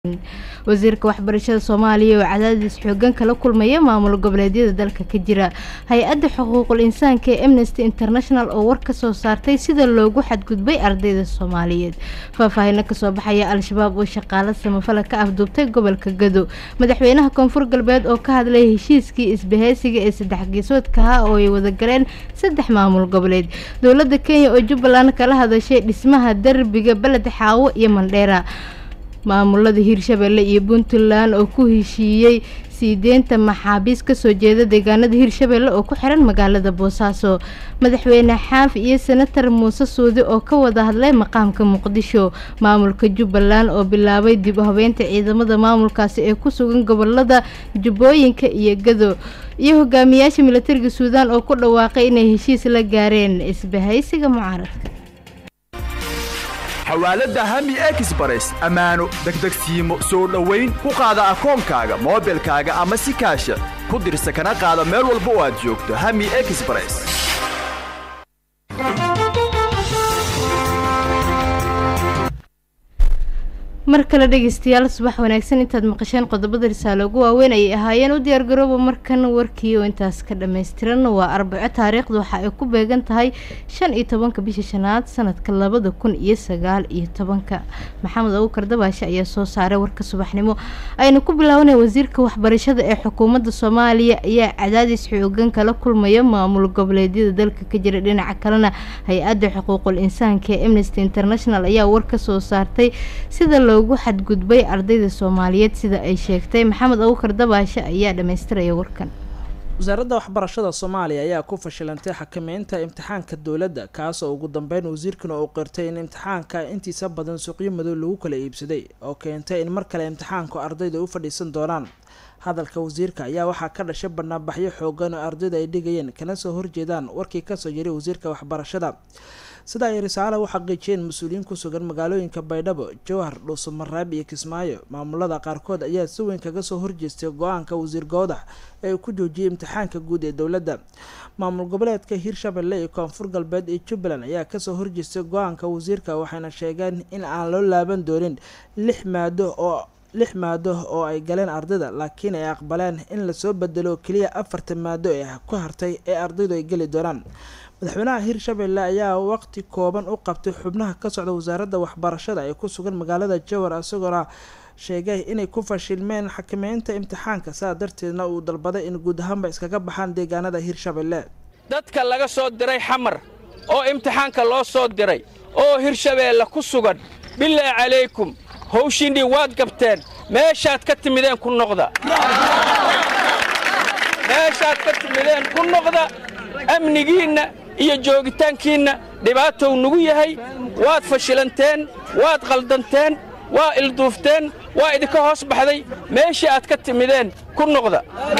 wasiirka waxbarashada soomaaliya oo cadaadis xoogan kala kulmaya maamul goboleedyada dalka ka jira hay-adda xuquuqul insaanka ee amnesty international oo war ka soo saartay sida loogu xadgudbay ardayda soomaaliyeed faahfaahino kasoo baxaya al-shabaab oo shaqaalo samafala ka afduubtay gobolka gado madaxweynaha koonfur galbeed oo ka hadlay heshiiskii isbaheysiga ee saddex geesoodkaha oo ay wadagaleen saddex maamul goboleed dowlada kenya oo jubbaland kala hadashay dhismaha derbiga beled xaawo iyo mandheera maamulada hirshabelle iyo puntland oo ku heshiiyey sii deynta maxaabiis kasoo jeeda deegaanada hirshabelle oo ku xiran magaalada boosaaso madaxweyne xaaf iyo senatar muuse suudi oo ka wada hadlay maqaamka muqdisho maamulka jubbaland oo bilaabay dib u habeynta ciidamada maamulkaasi ee ku sugan gobolada jubbooyinka iyo gado iyo hogaamiyaasha militariga suudaan oo ku dhawaaqay inay heshiis la gaareen isbahaysiga mucaaradka xawaalada hami exbares ammaano degdegsiimo soo dhowayn ku qaada akoonkaaga moobilkaaga ama si kaasha ku dirsa kana qaada meel walba oo aad joogto hami exbares mar kale dhegeystayaal subax wanaagsan intaad maqasheen qodobada risaale ugu waaweyn ayay ahaayeen u diyaargarooba markan warkii oo intaas ka dhammaystiran waa arbaco taariikhda waxa ay ku beegan tahay shan iyo tobanka bisha shanaad sanadka labada kun iyo sagaal iyo tobanka maxamed abuukar dabaashe ayaa soo saaray warka subaxnimo aynu ku bilaabanay wasiirka waxbarashada ee xukuumadda soomaaliya ayaa cadaadis xoogan kala kulmaya maamul goboleedyada dalka ka jira dhinaca kalena hay-adda xuquuqul insaanka ee amnesty international ayaa war ka soo saartay sida loogu xadgudbay ardayda soomaaliyeed sida ay sheegtay maxamed abuukar dabaashe ayaa dhammaystiraya warkan wasaaradda waxbarashada soomaaliya ayaa ku fashilantay xakameynta imtixaanka dowladda kaasoo ugu dambeyn wasiirkuna uu qirtay in imtixaanka intiisa badan suuqyo madow lagu kala iibsaday oo keentay in mar kale imtixaanku ardayda u fadhiisan doonaan hadalka wasiirka ayaa waxaa ka dhashay banaanbaxyo xoogan oo ardayda ay dhigayeen kana soo horjeedaan warkii kasoo jiray wasiirka waxbarashada sida ay risaale u xaqiijiyeen mas-uuliyiin ku sugan magaalooyinka baydhabo jowhar dhuusamareeb iyo kismaayo maamulada qaarkood ayaa si weyn kaga soo horjeestay go-aanka wasiir goodax ee uu ku joojiyay imtixaanka guud ee dowladda maamul goboleedka hiirshabelle iyo koonfur galbeed iyo jubbaland ayaa kasoo horjeestay go-aanka wasiirka waxayna sheegeen in aan loo laaban doonin lix maado oo lix maado oo ay galeen ardayda laakiin ay aqbaleen in lasoo bedelo keliya afartan maado ee ku hartay ee ardaydu ay geli doonaan madaxweynaha hiirshabelle ayaa waqti kooban u qabtay xubnaha ka socda wasaaradda waxbarashada ee ku sugan magaalada jowar isagoona sheegay inay ku fashilmeen xakameynta imtixaanka saa darteedna uu dalbaday in guud ahaanba iskaga baxaan deegaanada hiirshabelle dadka laga soo diray xamar oo imtixaanka loo soo diray oo hirshabeelle ku sugan bilaahi calaykum howshiinnii waad gabteen meeshaad ka timideen ku noqda meeshaad ka timideen ku noqda amnigiinna iyo joogitaankiinna dhibaatow nugu yahay waad fashilanteen waad qaldanteen waa ilduufteen waa idinka hoos baxday meeshii aad ka timideen ku noqda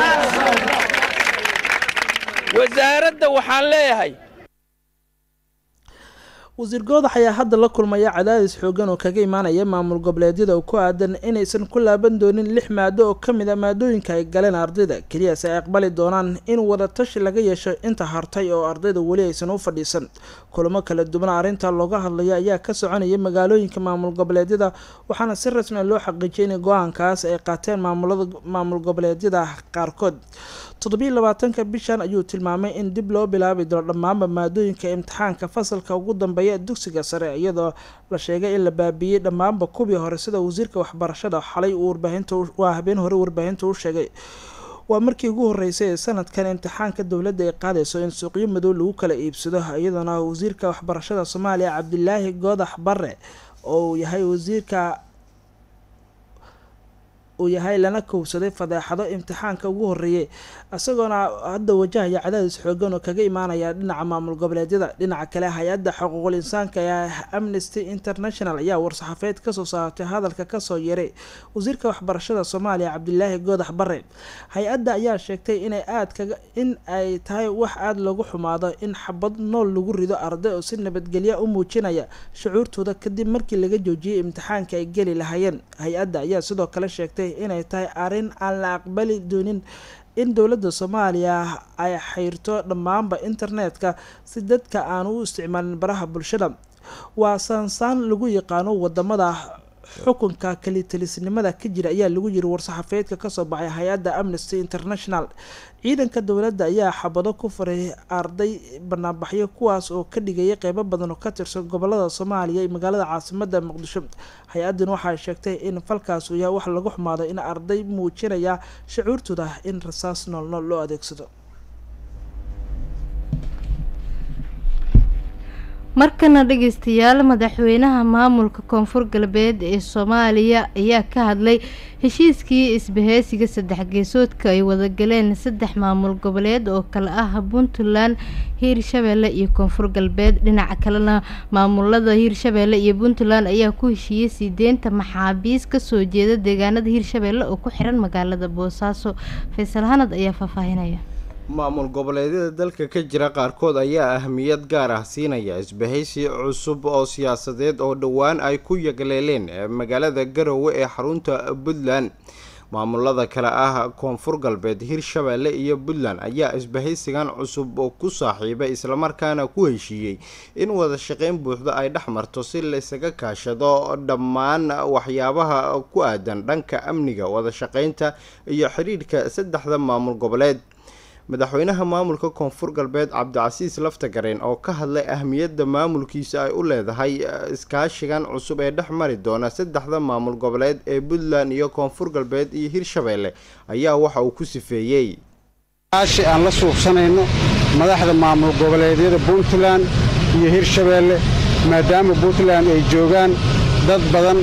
wasaaradda waxaan leeyahay wasiir goodax ayaa hadda la kulmaya cadaadis xoogan oo kaga imaanaya maamul goboleedyada oo ku aadan inaysan ku laaban doonin lix maado oo ka mid a maadooyinka ay galeen ardayda keliyase ay aqbali doonaan in wadatashi laga yeesho inta hartay oo ardayda weli aysan u fadhiisan kulamo kala duwan arrinta looga hadlaya ayaa ka soconaya magaalooyinka maamul goboleedyada waxaana si rasmi loo xaqiijiyay in go-aankaas ay qaateen maamulada maamul goboleedyada qaarkood toddobiiy labaatanka bishan ayuu tilmaamay in dib loo bilaabi doono dhammaanba maadooyinka imtixaanka fasalka ugu dambeeya dugsiga sare iyadoo la sheegay in la baabiiyey dhammaanba kuwii hore sida wasiirka waxbarashada xalay uu warbaahinta waa habeen hore warbaahinta u sheegay waa markii ugu horeysay ee sanadkan imtixaanka dowladda ay qaadayso in suuqyo madow lagu kala iibsado iyadoona wasiirka waxbarashada soomaaliya cabdilaahi goodax bare oo uu yahay wasiirka uu yahay lana kowsaday fadeexado imtixaanka ugu horeeyay isagoona hadda wajahaya cadaadis xoogan oo kaga imaanaya dhinaca maamul goboleedyada dhinaca kale hay-adda xuquuqul insaanka ee amnesty international ayaa war-saxaafeed kasoo saartay hadalka kasoo yeeray wasiirka waxbarashada soomaaliya cabdilaahi goodax bare hay-adda ayaa sheegtay inay aad kaga in ay tahay wax aada loogu xumaado in xabad nool lagu rido arday oo si nabadgelya u muujinaya shucuurtooda kadib markii laga joojiyay imtixaanka ay geli lahaayeen hay-adda ayaa sidoo kale sheegtay inay tahay arrin aan la aqbali doonin in dowladda soomaaliya ay xayrto dhammaanba internetka si dadka aan u isticmaalin baraha bulshada waa saansaan lagu yaqaano wadamada xukunka kalitelisnimada ka jira ayaa lagu yiri war-saxaafeedka kasoo baxay hay-adda amnesty international ciidanka dowladda ayaa xabado ku faray arday banaanbaxyo kuwaas oo ka dhigaya qeybo badan oo ka tirsan gobolada soomaaliya iyo magaalada caasimada muqdisho hay-addan waxay sheegtay in falkaas uu yahay wax lagu xumaado in arday muujinaya shucuurtooda in rasaas noolnool loo adeegsado markana dhageystayaal madaxweynaha maamulka koonfur galbeed ee soomaaliya ayaa ka hadlay heshiiskii isbaheysiga saddex geesoodka ay wadagaleen saddex maamul goboleed oo kale ah puntland hiirshabeelle iyo koonfur galbeed dhinaca kalena maamulada hiirshabeelle iyo puntland ayaa ku heshiiyey sii deynta maxaabiis kasoo jeeda deegaanada hiirshabeelle oo ku xiran magaalada boosaaso faysal hanad ayaa faahfaahinaya maamul goboleedyada dalka ka jira qaarkood ayaa ahmiyad gaar ah siinaya isbahaysi cusub oo siyaasadeed oo dhowaan ay ku yagleeleen magaalada garowe ee xarunta puntland maamulada kale ah koonfur galbeed hirshabeelle iyo puntland ayaa isbahaysigan cusub ku saaxiibay islamarkaana ku heshiiyey in wada shaqeyn buuxda ay dhex marto si laysaga kaashado dhammaan waxyaabaha ku aadan dhanka amniga wada shaqeynta iyo xidhiidhka saddexda maamul goboleed madaxweynaha maamulka koonfur galbeed cabdicasiis laftagareen oo ka hadlay ahmiyadda maamulkiisa ay u leedahay iskaashigan cusub ee dhex mari doona saddexda maamul goboleed ee puntland iyo koonfur galbeed iyo hirshabeelle ayaa waxa uu ku sifeeyey kaashi aan la suubsanayno madaxda maamul goboleedyada puntland iyo hirshabeelle maadaama puntland ay joogaan dad badan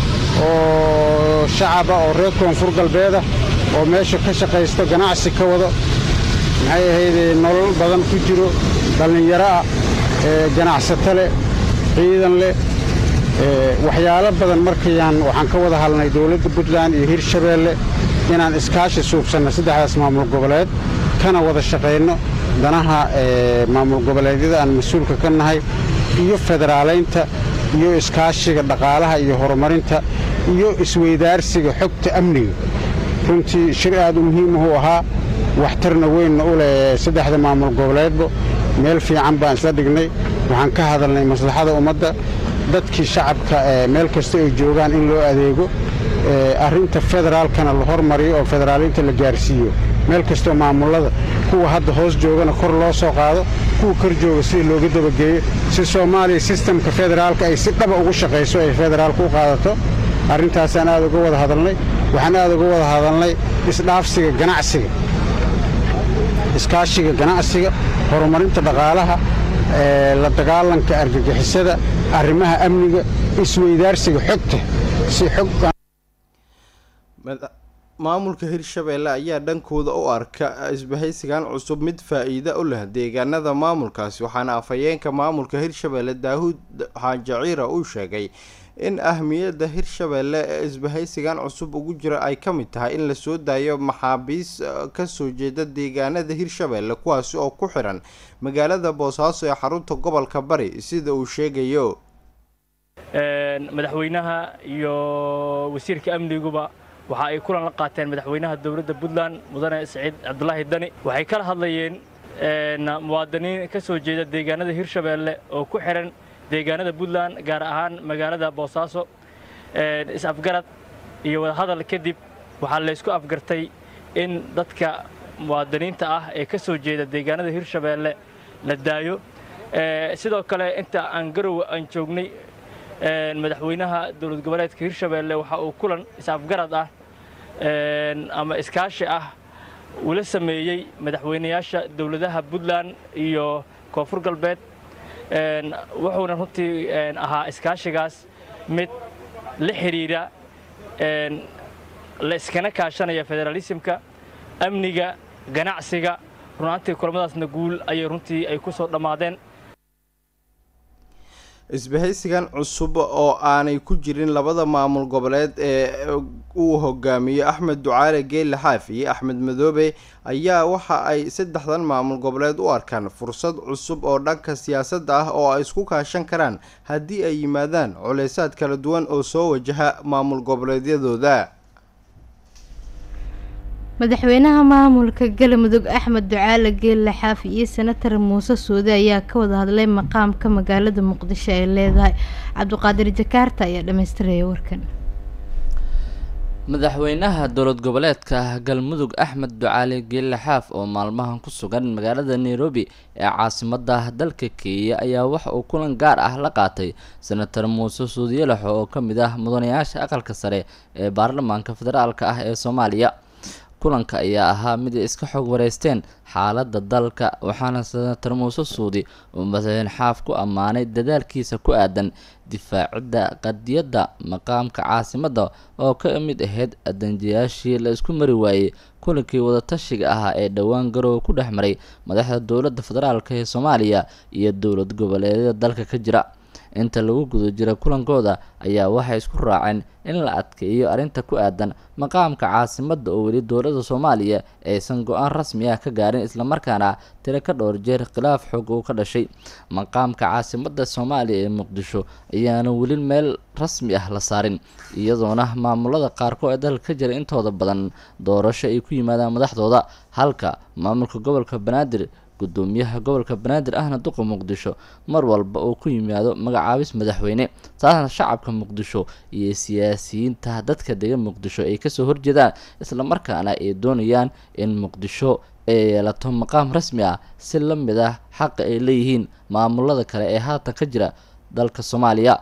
oo shacaba oo reer koonfur galbeedah oo meesha ka shaqaysto ganacsi ka wado maxay ahaydee nolol badan ku jiro dhallinyaro ah ganacsato leh ciidan leh waxyaalo badan markayaan waxaan ka wada hadlnay dowladda puntland iyo hirshabeelle inaan iskaashi suubsanno saddexdaas maamul goboleed kana wada shaqayno danaha maamul goboleedyada aan mas-uulka ka nahay iyo federaalaynta iyo iskaashiga dhaqaalaha iyo horumarinta iyo isweydaarsiga xogta amniga runtii shir aad u muhiimahuu ahaa waxtarna weynna u leh saddexda maamul goboleedba meel fiican baan isla dhignay waxaan ka hadalnay maslaxada ummadda dadkii shacabka meel kasta ay joogaan in loo adeego arrinta federaalkana la hormariyo oo federaalinta la gaarsiiyo meel kastoo maamullada kuwa hadda hoos joogana kor loo soo qaado kuwa kor jooga sida looga dabageeyo si soomaaliya sistamka federaalka ay si dhaba ugu shaqayso ay federaalka u qaadato arrintaasaan aad uga wada hadalnay waxaan aad uga wada hadalnay isdhaafsiga ganacsiga iskaashiga ganacsiga horumarinta dhaqaalaha la dagaalanka argagixisada arrimaha amniga isweydaarsiga xogta si xog maamulka hirshabeelle ayaa dhankooda u arka isbahaysigan cusub mid faa-iida u leh deegaanada maamulkaasi waxaana afhayeenka maamulka hirshabeelle daahuud xaajaciira uu sheegay in ahmiyadda hirshabeelle ee isbahaysigan cusub ugu jira ay ka mid tahay in lasoo daayo maxaabiis kasoo jeeda deegaanada hirshabeelle kuwaasi oo ku xiran magaalada boosaaso ee xarunta gobolka bari sida uu sheegayo madaxweynaha iyo wasiirka amniguba waxa ay kulan la qaateen madaxweynaha dowladda puntland mudane siciid cabdulaahi dani waxay kala hadlayeen muwaadiniin ka soo jeeda deegaanada hirshabeelle oo ku xiran deegaanada puntland gaar ahaan magaalada boosaaso is-afgarad iyo wadahadal kadib waxaa laysku afgartay in dadka muwaadiniinta ah ee ka soo jeeda deegaanada hirshabeelle la daayo sidoo kale inta aan garowe aan joognay madaxweynaha dowlad goboleedka hirshabeelle waxa uu kulan is-afgarad ah ama iskaashi ah ula sameeyey madaxweynayaasha dowladaha puntland iyo koonfur galbeed wuxuuna runtii ahaa iskaashigaas mid la xidhiidha la iskana kaashanaya federaalismka amniga ganacsiga runaantii kulamadaasna guul ayay runtii ay ku soo dhammaadeen isbahaysigan cusub oo aanay ku jirin labada maamul goboleed ee uu hogaamiyo axmed ducaale geelle xaaf iyo axmed madoobe ayaa waxa ay saddexdan maamul goboleed u arkaan fursad cusub oo dhanka siyaasadda ah oo ay isku kaashan karaan haddii ay yimaadaan culeysaad kala duwan oo soo wajaha maamul goboleedyadooda madaxweynaha maamulka galmudug axmed ducaale geelle xaafi iyo senatar muuse suude ayaa ka wada hadlay maqaamka magaalada muqdisho ay leedahay cabdiqaadir jakaarta ayaa dhammaystiraya warkan madaxweynaha dowlad goboleedka galmudug axmed ducaali geelle xaaf oo maalmahan ku sugan magaalada nairobi ee caasimada dalka kenya ayaa waxa uu kulan gaar ah la qaatay senator muuse suudiyalaxo oo ka mid ah mudanayaasha aqalka sare ee baarlamaanka federaalka ah ee soomaaliya kulanka ayaa ahaa mid ay iska xog wareysteen xaaladda dalka waxaana senator muuse suudi uu madaxweyne xaaf ku ammaanay dadaalkiisa ku aadan difaacidda qadiyadda maqaamka caasimadda oo ka mid ahayd adanjiyaashii la isku mari waayey kulankii wadatashiga ahaa ee dhowaan garoowe ku dhex maray madaxda dowladda federaalk ee soomaaliya iyo dowlad goboleedyada dalka ka jira inta lagu guda jira kulankooda ayaa waxay isku raaceen in la adkeeyo arrinta ku aadan maqaamka caasimadda oo weli dowladda soomaaliya aysan go-aan rasmi ah ka gaarin islamarkaana tiro ka dhowr jeer khilaaf xoog uu ka dhashay maqaamka caasimadda soomaaliya ee muqdisho ayaana weli meel rasmi ah la saarin iyadoona maamulada qaarkood ee dalka ka jira intooda badan doorasho ay ku yimaadaan madaxdooda halka maamulka gobolka banaadir gudoomiyaha gobolka banaadir ahna duqa muqdisho mar walba uu ku yimaado magacaabis madaxweyne taasna shacabka muqdisho iyo siyaasiyiinta dadka degan muqdisho ay kasoo horjeedaan islamarkaana ay doonayaan in muqdisho ay yeelato maqaam rasmi ah si la mid ah xaqa ay leeyihiin maamulada kale ee haatan ka jira dalka soomaaliya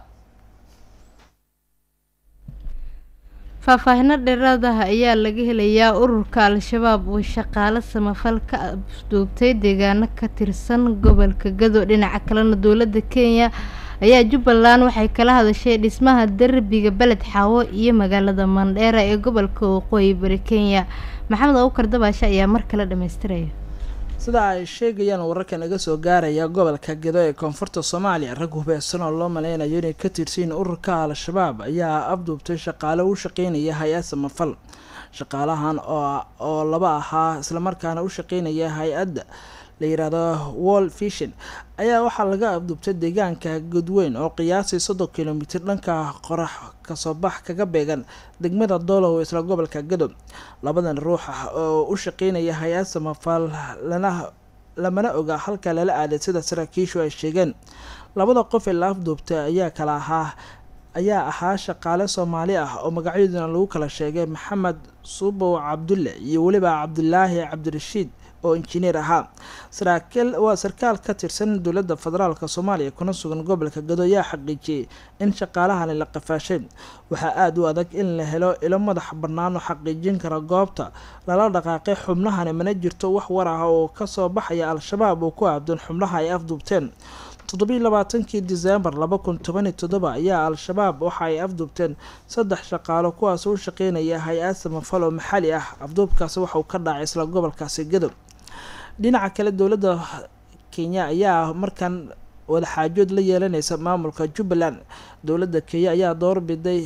faahfaahino dheeraad ah ayaa laga helayaa ururka al-shabaab oo shaqaale samafal ka afduubtay deegaano ka tirsan gobolka gado dhinaca kalena dowladda kenya ayaa jubbaland waxay kala hadashay dhismaha derbiga beled xaawo iyo magaalada mandheera ee gobolka waqooyi bari kenya maxamed abukar dabaashe ayaa mar kale dhamaystiraya sida ay sheegayaan wararka naga soo gaaraya gobolka gedo ee koonfurta soomaaliya rag hubeesan oo loo maleynayo inay ka tirsiin ururka al-shabaab ayaa afduubtay shaqaale u shaqeynaya hay-ad samafal shaqaalahan oo laba ahaa islamarkaana u shaqeynaya hay-adda la yiraahdo wall vision ayaa waxaa laga afduubtay deegaanka godweyn oo qiyaasii soddon kilomitir dhanka qorax kasoo bax kaga beegan degmada doolow isla gobolka gadob labadan ruux ah oo u shaqeynaya hay-ad samafal lana lamana oga halka lala aaday sida saraakiishu ay sheegeen labada qof ee la afduubtay ayaa kala ahaa ayaa ahaa shaqaale soomaali ah oo magacyaduna lagu kala sheegay maxamed suubow cabdulle iyo weliba cabdulaahi cabdirashiid oo injineer ahaa saraakiil waa sarkaal ka tirsan dowladda federaalk soomaaliya kuna sugan gobolka gado ayaa xaqiijiyey in shaqaalahani la qafaashay waxaa aada u adag in la helo ilo madax bannaan oo xaqiijin kara goobta lala dhaqaaqay xubnahani mana jirto wax war ah oo kasoo baxaya al-shabaab oo ku aabdan xubnaha ay afduubteen toddobiiy labaatankii diseembar laba kun tobaniyo toddoba ayaa al-shabaab waxa ay afduubteen saddex shaqaalo kuwaas u shaqeynaya hay-ad samafal oo maxali ah afduubkaasi waxauu ka dhacay isla gobolkaasi gadob dhinaca kale dowladda kenya ayaa markan wadaxaajood la yeelaneysa maamulka jubbaland dowladda kenya ayaa doorbiday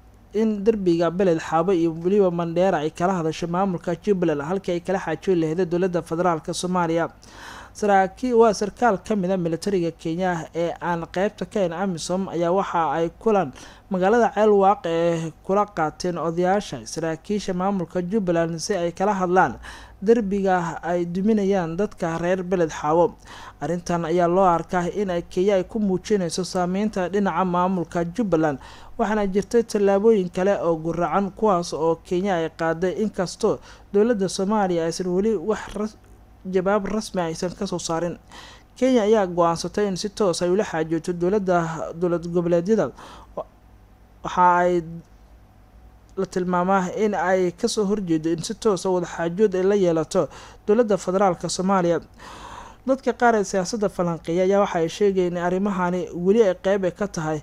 in derbiga beled xaabo iyo weliba mandheera ay kala hadasho maamulka jubbaland halkii ay kala xaajoon laheeda dowladda federaalk soomaaliya saraakiil waa sarkaal ka mid a militariga kenya ee aan qeybta ka hayn amisom ayaa waxa ay kulan magaalada ceelwaaq ee kula qaateen odayaasha saraakiisha maamulka jubbaland si ay kala hadlaan derbiga ay duminayaan dadka reer beled xaawo arrintan ayaa loo arkaa in ay kenya ay ku muujinayso saameynta dhinaca maamulka jubbaland waxaana jirtay tallaabooyin kale oo guracan kuwaas oo kenya ay qaaday inkastoo dowladda soomaaliya aysan weli wax jawaab rasmi aysan kasoo saarin kenya ayaa go-aansatay in si toos ay ula xaajooto dowladda dowlad goboleedyada waxa ay la tilmaamaa in ay kasoo horjeedo in si toosa wadaxaajood ay la yeelato dowladda federaalk soomaaliya dadka qaar ee siyaasadda falanqeeya ayaa waxa ay sheegayeen in arrimahani weli ay qeyb ay ka tahay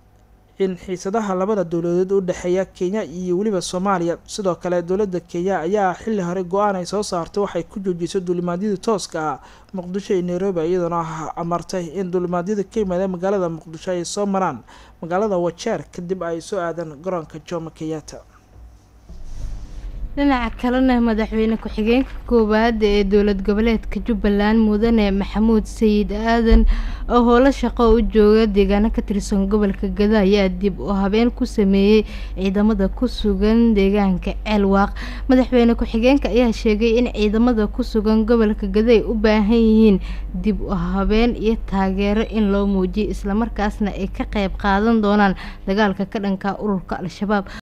in xiisadaha labada dowladood u dhexeeya kenya iyo weliba soomaaliya sidoo kale dowladda kenya ayaa xilli hore go-aan ay soo saartay waxay ku joojisay duulimaadyadii tooska ah muqdisho iyo nairobi iyadoona amartay in duulimaadyada ka yimaada magaalada muqdisho ay soo maraan magaalada wajeer kadib ay soo aadaan garoonka jomo kenyatta dhinaca kalena madaxweyne ku-xigeenka koowaad ee dowlad goboleedka jubbaland mudane maxamuud sayid aadan oo howlo shaqo u jooga deegaano ka tirsan gobolka gado ayaa dib u habeen ku sameeyey ciidamada ku sugan deegaanka ceelwaaq madaxweyne ku-xigeenka ayaa sheegay in ciidamada ku sugan gobolka gado ay u baahan yihiin dib u habeen iyo taageero in loo muujiyo islamarkaasna ay ka qeyb qaadan doonaan dagaalka ka dhanka ururka al-shabaab